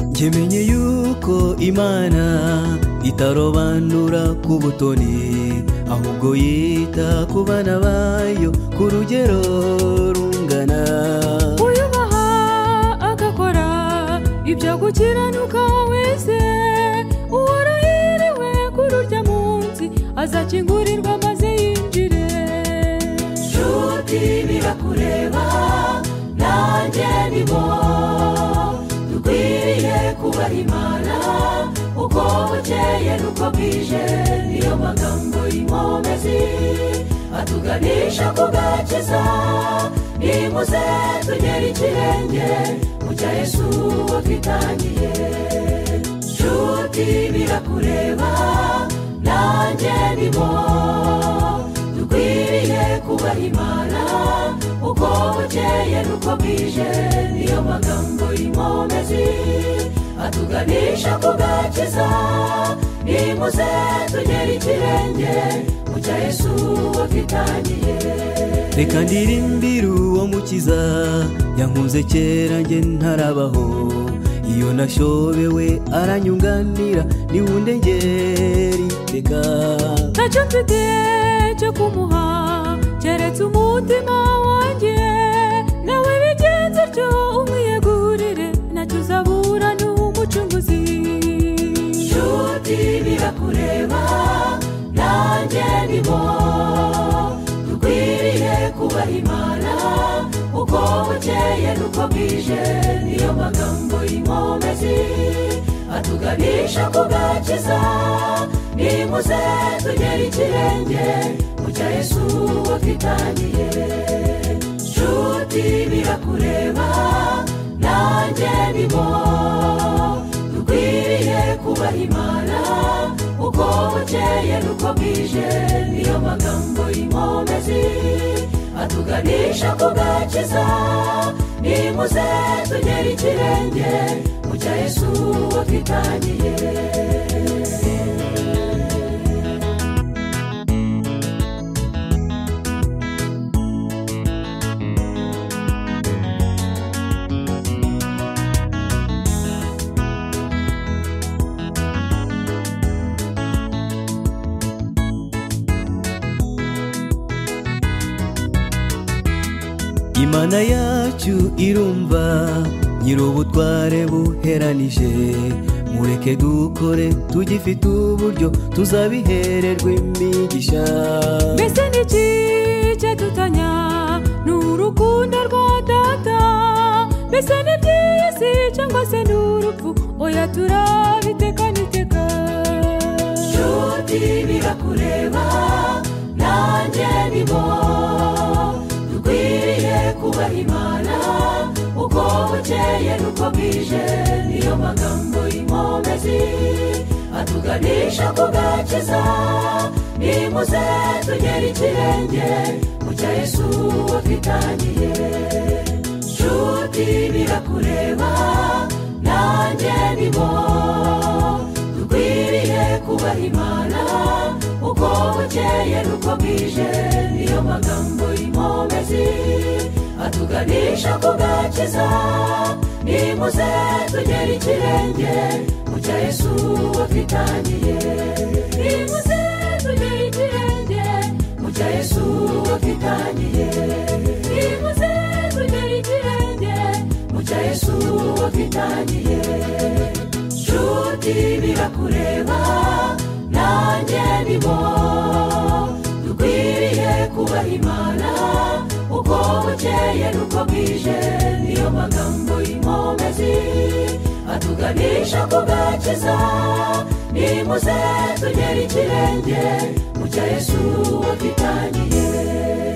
nkimenye yuko imana itarobanura ku butoni ahubwo yita ku bana bayo ku rugero rungana uyubaha agakora ibyo gukiranuka wese uwarahiriwe kuri urya munsi azakingurirwa maze yinjire nshuti birakureba nanjye ni bo dukwiriye kubaha imana uko bukeye n'uko bwije niyo magambo y'inkomezi atuganisha ku gakiza nimuze tugere ikirenge mu cya yesu watwitangiye nshuti birakureba nanjye ni bo dukwiriye kubaha imana uko bukeye n'uko bwije niyo magambo y'inkomezi atuganisha ku gakiza nimuze tugere ikirenge mu cya yesu watwitangiye reka ndirimbire uwo mukiza yankunze kera njye ntarabaho iyo nashobewe aranyunganira niwe undengera iteka ntacyo mfite cyo kumuha keretse umutima wanjye nawe bigenze utyo umwiyegurire ntacyo uzabura n'umucunguzi nshuti birakureba nanjye ni bo dukwiriye kubaha imana uko bukeye n'uko bwije niyo magambo y'inkomezi atuganisha ku gakiza nimuze tugere ikirenge mu cya yesu watwitangiye nshuti birakureba nanjye ni bo dukwiriye kubaha imana uko bukeye n'uko bwije niyo magambo y'inkomezi atuganisha ku gakiza nimuze tugere ikirenge mu cya yesu watwitangiye imana yacu irumva nyir'ubutware buheranije mureke dukore tugifite uburyo tuzabihererwa imigisha mbese ni iki cyadutanya ni urukundo rwa data mbese ni iby'isi cyangwa se ni urupfu oya turabitekaniiteka nshuti birakureba nanjye ni bo dukwiriye kubaha imana uko bukeye n'uko bwije niyo magambo y'inkomezi atuganisha ku gakiza nimuze tugere ikirenge mu cya yesu watwitangiye nshuti birakureba nanjye ni bo dukwiriye kubaha imana uko bukeye n'uko bwije niyo magambo y'inkomezi atuganisha ku gakiza nimuze tugere ikirenge mu cya yesu watwitangiye nimuze tugere ikirenge mu cya yesu watwitangiye nimuze tugere ikirenge mu cya yesu watwitangiye nshuti birakureba nanjye ni bo dukwiriye kubaha imana uko bukeye n'uko bwije niyo magambo y'inkomezi atuganisha ku gakiza nimuze tugere ikirenge mu cya yesu watwitangiye